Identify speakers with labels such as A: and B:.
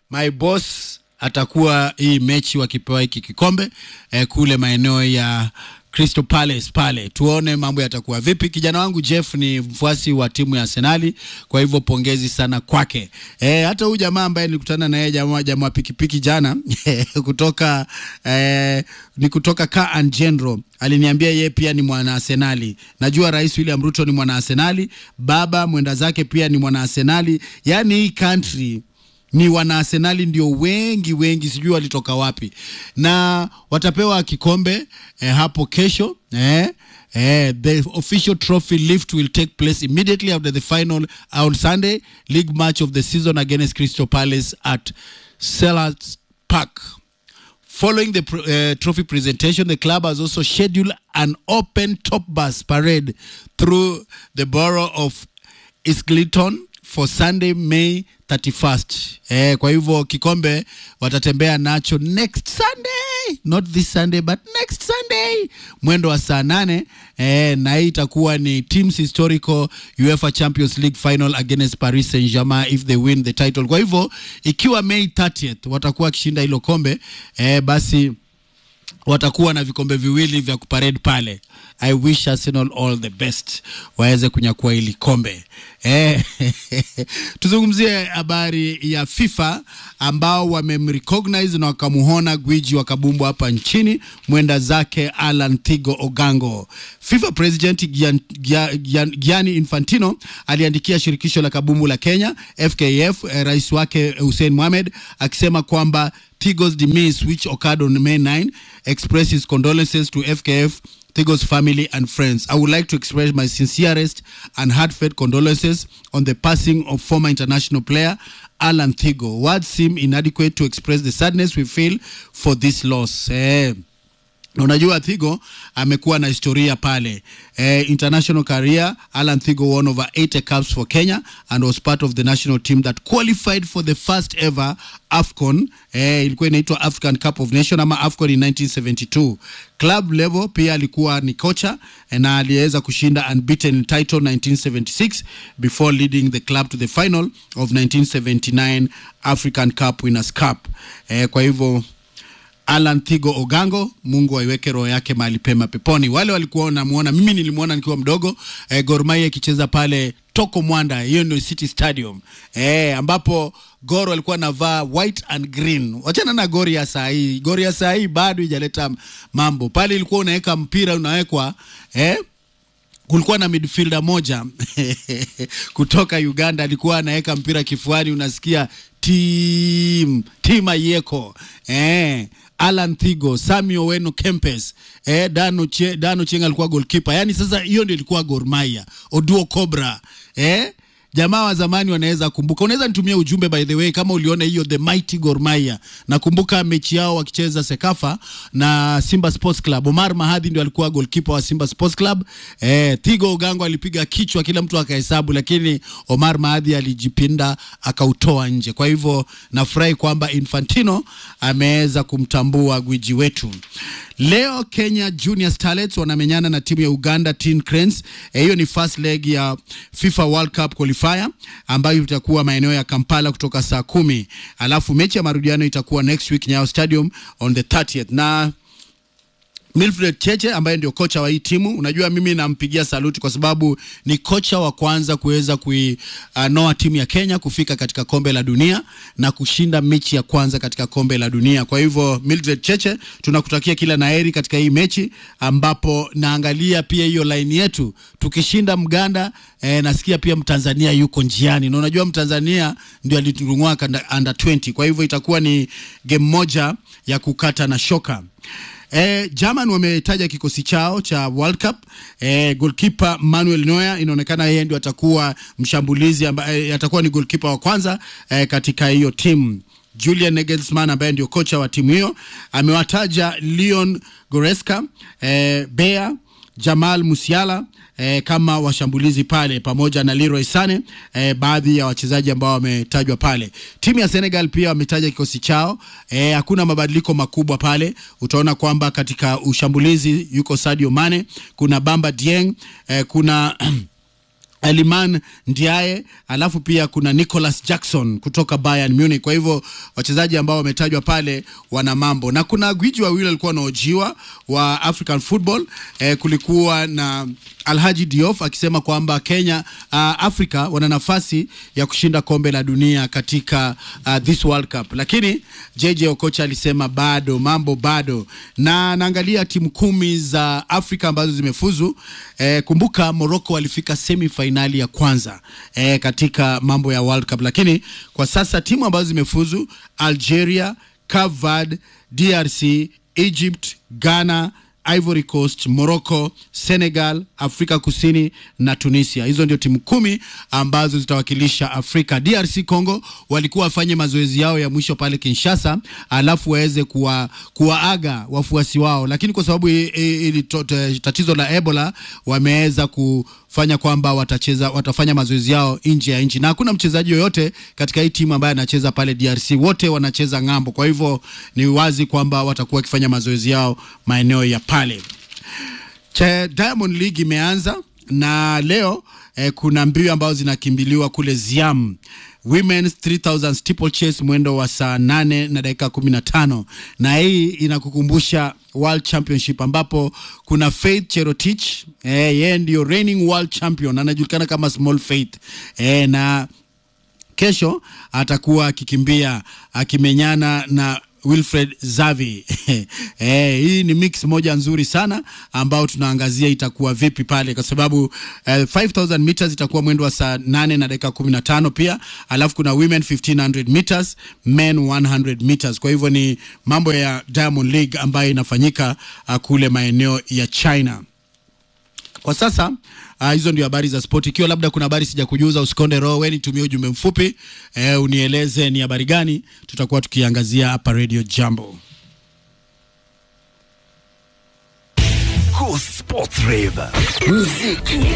A: my boss atakuwa hii mechi wakipewa hiki kikombe eh, kule maeneo ya Crystal Palace pale, tuone mambo yatakuwa vipi. Kijana wangu Jeff ni mfuasi wa timu ya Arsenali, kwa hivyo pongezi sana kwake. E, hata huyu jamaa ambaye nilikutana na yeye jamaa jamaa pikipiki jana kutoka e, ni kutoka Car and General aliniambia yeye pia ni mwana Arsenali. Najua Rais William Ruto ni mwana Arsenali, baba mwenda zake pia ni mwana Arsenali. Yani hii country ni wana Arsenali ndio wengi wengi, sijui walitoka wapi, na watapewa kikombe eh, hapo kesho eh, eh, the official trophy lift will take place immediately after the final on Sunday league match of the season against Crystal Palace at Selhurst Park. Following the uh, trophy presentation, the club has also scheduled an open top bus parade through the borough of Islington for Sunday May 31st. Eh, kwa hivyo kikombe watatembea nacho next Sunday, not this Sunday but next Sunday mwendo wa saa nane eh, na hii itakuwa ni teams historical UEFA Champions League final against Paris Saint-Germain if they win the title. Kwa hivyo ikiwa May 30th watakuwa wakishinda hilo kombe eh, basi watakuwa na vikombe viwili vya kuparade pale. I wish Arsenal all the best waweze kunyakua hili kombe eh. Tuzungumzie habari ya FIFA ambao wamemrecognize na wakamuhona gwiji wa kabumbu hapa nchini mwenda zake Alan Thigo Ogango. FIFA President Gian, Gian, Gian, Gianni Infantino aliandikia shirikisho la kabumbu la Kenya FKF eh, rais wake Hussein Mohamed akisema kwamba Thigo's demise which occurred on May 9 expresses condolences to FKF Thigo's family and friends. I would like to express my sincerest and heartfelt condolences on the passing of former international player Alan Thigo. Words seem inadequate to express the sadness we feel for this loss. Eh, Unajua Thigo amekuwa na historia pale eh, international career. Alan Thigo won over 80 caps for Kenya and was part of the national team that qualified for the first ever AFCON eh, ilikuwa inaitwa African Cup of Nations ama AFCON in 1972. Club level pia alikuwa ni kocha eh, na aliweza kushinda unbeaten title 1976 before leading the club to the final of 1979 African Cup Winners Cup. Eh, kwa hivyo Alan Thigo Ogango, Mungu aiweke roho yake mahali pema peponi. Wale walikuwa wanamuona, mimi nilimuona nikiwa mdogo eh, Gor Mahia ikicheza pale Toko Mwanda, hiyo ndio City Stadium eh, ambapo Gor walikuwa anavaa white and green. Wachana na Gor ya saa hii, Gor ya saa hii bado ijaleta mambo pale. Ilikuwa unaweka mpira unawekwa eh, kulikuwa na midfielder moja kutoka Uganda alikuwa anaweka mpira kifuani, unasikia tim tim Ayeko eh, Alan Thigo, Sami Oweno Kempes, eh, Dano, che, Dano Chenga alikuwa goalkeeper. Yani sasa hiyo ndio ilikuwa Gor Mahia, Oduo Cobra eh, jamaa wa zamani wanaweza kumbuka. Unaweza nitumia ujumbe by the way, kama uliona hiyo the mighty Gor Mahia. Nakumbuka mechi yao wakicheza Sekafa na Simba Sports Club. Omar Mahadhi ndio alikuwa goalkeeper wa Simba Sports Club. Eh, Thigo Ogango alipiga kichwa, kila mtu akahesabu, lakini Omar Mahadhi alijipinda akautoa nje. Kwa hivyo nafurahi kwamba Infantino ameweza kumtambua gwiji wetu. Leo Kenya Junior Starlets wanamenyana na timu ya Uganda Tin Cranes. Hiyo ni first leg ya FIFA World Cup qualifier ambayo itakuwa maeneo ya Kampala kutoka saa kumi, alafu mechi ya marudiano itakuwa next week Nyayo Stadium on the 30th na Milfred Cheche ambaye ndio kocha wa hii timu, unajua mimi nampigia saluti kwa sababu ni kocha wa kwanza kuweza kuinoa uh, timu ya Kenya kufika katika kombe la dunia na kushinda mechi ya kwanza katika kombe la dunia. Kwa hivyo Mildred Cheche, tunakutakia kila laheri katika hii mechi, ambapo naangalia pia hiyo line yetu, tukishinda Mganda eh, nasikia pia Mtanzania yuko njiani, na unajua Mtanzania ndio aliturungua under 20. Kwa hivyo itakuwa ni game moja ya kukata na shoka. Eh, German wametaja kikosi chao cha World Cup. Eh, goalkeeper Manuel Neuer inaonekana yeye ndio atakuwa mshambulizi ambaye atakuwa ni goalkeeper wa kwanza eh, katika hiyo timu. Julian Nagelsmann ambaye ndio kocha wa timu hiyo amewataja Leon Goretzka, eh, Bea Jamal Musiala eh, kama washambulizi pale pamoja na Leroy Sane eh, baadhi ya wachezaji ambao wametajwa pale. Timu ya Senegal pia wametaja kikosi chao eh, hakuna mabadiliko makubwa pale. Utaona kwamba katika ushambulizi yuko Sadio Mane, kuna Bamba Dieng eh, kuna Eliman Ndiaye, alafu pia kuna Nicholas Jackson kutoka Bayern Munich. Kwa hivyo wachezaji ambao wametajwa pale wana mambo, na kuna gwiji wawili walikuwa wanaojiwa wa African football eh, kulikuwa na Alhaji Diof akisema kwamba Kenya uh, Afrika wana nafasi ya kushinda kombe la dunia katika uh, this World Cup, lakini JJ Okocha alisema bado mambo bado, na naangalia timu kumi za Afrika ambazo zimefuzu. Eh, kumbuka Morocco walifika semi fainali ya kwanza eh, katika mambo ya World Cup, lakini kwa sasa timu ambazo zimefuzu Algeria, Cape Verde, DRC, Egypt, Ghana Ivory Coast, Morocco, Senegal, Afrika Kusini na Tunisia. Hizo ndio timu kumi ambazo zitawakilisha Afrika. DRC Congo walikuwa wafanye mazoezi yao ya mwisho pale Kinshasa, alafu waweze kuwa, kuwaaga wafuasi wao, lakini kwa sababu ili tatizo la Ebola wameweza kufanya kwamba watacheza watafanya mazoezi yao nje ya nchi, na hakuna mchezaji yoyote katika hii timu ambaye anacheza pale DRC, wote wanacheza ng'ambo. Kwa hivyo ni wazi kwamba watakuwa wakifanya mazoezi yao maeneo ya pale. Che Diamond League imeanza na leo eh, kuna mbio ambazo zinakimbiliwa kule Ziam Women's 3000 steeplechase mwendo wa saa nane na dakika kumi na tano na hii inakukumbusha World Championship ambapo kuna Faith Cherotich eh, yeye ndio reigning world champion anajulikana kama Small Faith eh, na kesho atakuwa akikimbia akimenyana na Wilfred Zavi. Eh, hii ni mix moja nzuri sana ambao tunaangazia itakuwa vipi pale kwa sababu eh, 5000 meters itakuwa mwendo wa saa 8 na dakika 15 pia, alafu kuna women 1500 meters, men 100 meters. Kwa hivyo ni mambo ya Diamond League ambayo inafanyika uh, kule maeneo ya China. Kwa sasa uh, hizo ndio habari za sport. Ikiwa labda kuna habari sijakujuza, usikonde roho, wewe nitumie ujumbe mfupi eh, unieleze ni habari gani, tutakuwa tukiangazia hapa Radio Jambo.
B: Cool Sports Rave. Muziki